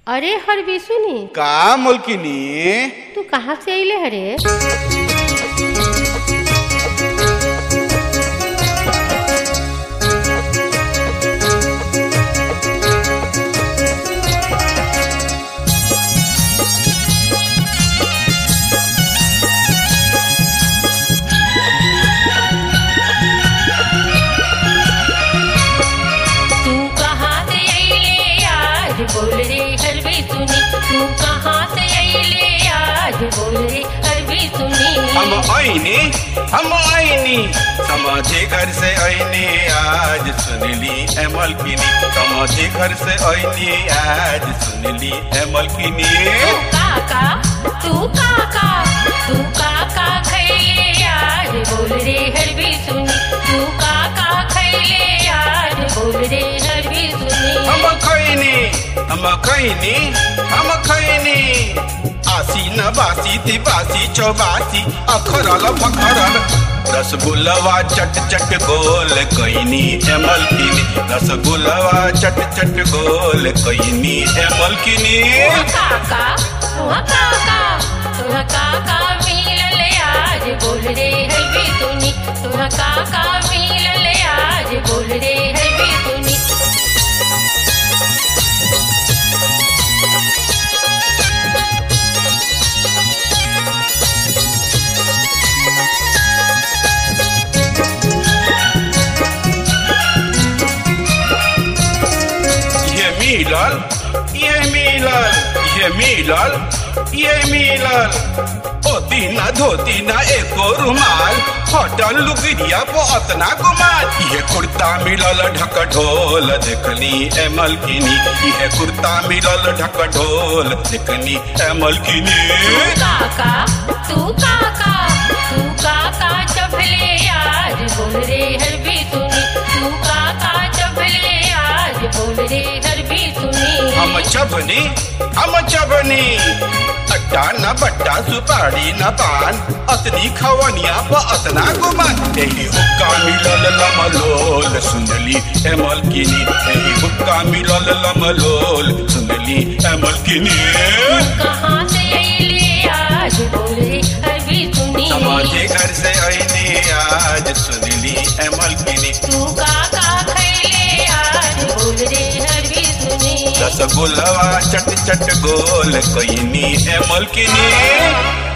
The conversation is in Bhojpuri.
अरे हरवी सुनी का मलकिनी तू कहाँ से अइले हरे तू कहाँ से अइले आज बोल रे हरवी सुनी तू कहाँ से अइले आज बोल रे हरवी सुनी हम आईनी हम आईनी समाधि घर से आईनी आज सुनली है मलकिनी समाधि घर से आईनी आज सुनली है मलकिनी तू काका तू काका तू काका खैले आज बोल रे हरवी सुनी तू काका खैले आज बोल रे हरवी सुनी हम खैनी हम खैनी हम खैनी आसी न बासी तिबासी चौबासी अखरल फखरल रसगुल्लवा चट चट गोल कैनी है मलकिनी रसगुल्लवा चट चट गोल कैनी है मलकिनी काका तुहा काका तुहा काका मिलल आज बोल रे हरवी सुनी तुहा काका मिलल आज बोल रे हरवी सुनी ये मिलल ये मिलल ये मिलल ये मिलल धोती ना धोती ना एको रुमाल होटल लुगिरिया पो अतना गुमान ये कुर्ता मिलल ढक ढोल देखनी ए मलकिनी ये कुर्ता मिलल ढक ढोल देखनी ए मलकिनी काका तू काका तू काका चभले आज बोल रे हरवी सुनी तू काका चभले आज बोल रे हरवी सुनी हम चबनी हम चबनी अट्टा न बट्टा सुपारी न पान अतनी खवनिया प अतना गुमान एही हुक्का मिलल लमलोल सुनली ए मलकिनी एही हुक्का मिलल लमलोल सुनली ए मलकिनी कहाँ से अइले आज बोल रे हरवी सुनी समाजे घर से आईनी आज सुनली ए मलकिनी तू काका खैले आज बोल रे हरवी सुनी रसगुल्लवा चट चट गोल कैनी ए मलकिनी